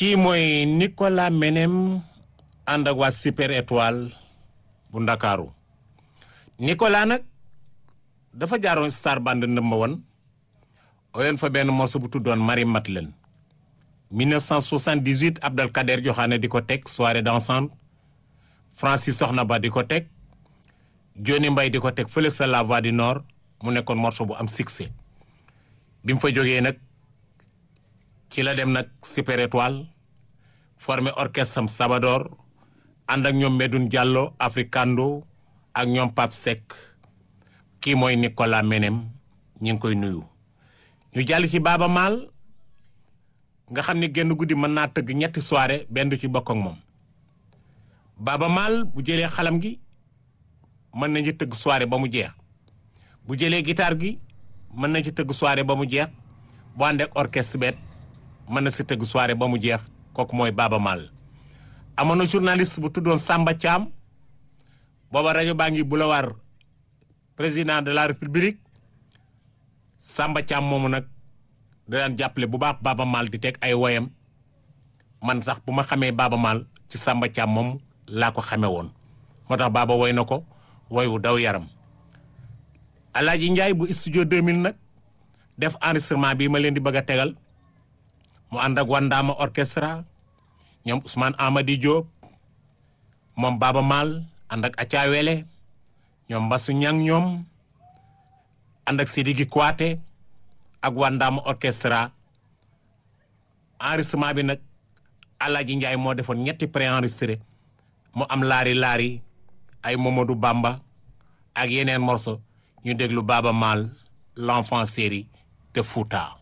kii mooy Nicolas Menem ànd ak waa Super Étoile bu Ndakaaru Nicolas nag dafa jaaroon Star Band number one oyoon fa benn morceau bu tuddoon Marie Madeleine 1978 Abdelkader Joxaane di ko teg soirée dansante Francis Soxna Ba di ko teg Johnny Mbaye di ko teg fële sa La Voix du Nord mu nekkoon morceau bu am succès bi mu fa jógee nag ci la dem nag Super Étoile formé orchestre am Sabador ànd ak ñoom Medoune Diallo Africando ak ñoom Pape Seck kii mooy Nicolas Menem ñi ngi koy nuyu ñu jàll ci Baaba Maal nga xam ni genn guddi mën naa tëgg ñetti soirée benn du ci bokk ak moom Baaba Maal bu jëlee xalam gi mën nañu tëgg soirée ba mu jeex bu jëlee guitare gi mën na ci tëgg soirée ba mu jeex bu ànd ak orchestre bet mën na si tëgg soirée ba mu jeex kooku mooy Baaba Maal amoon na journaliste bu tuddoon Samba Thiam booba rajo baa ngi boulevard président de la république Samba Thiam moomu nag da daan jàppale bu baax Baaba Maal di teg ay woyam man tax bu ma xamee Baaba Maal ci Samba Thiam moom laa ko xamee woon moo tax Baaba woy na ko woy wu daw yaram Alaaji Njaay bu studio 2000 nag def enregistrement bi ma leen di bëgg a tegal mu ànd ak Wandaama orchestra ñoom Ousmane Amady Diop moom Baaba Maal ànd ak Aca Wele ñoom Mbasu Ñang ñoom ànd ak Sidiki Kouaté ak Wandaama orchestra enregistrement bi nag Alaaji Njaay moo defoon ñetti pré-enregistré mu am laari laari ay Momadou Bamba ak yeneen morceau ñu déglu Baaba Maal l'enfant série de Fouta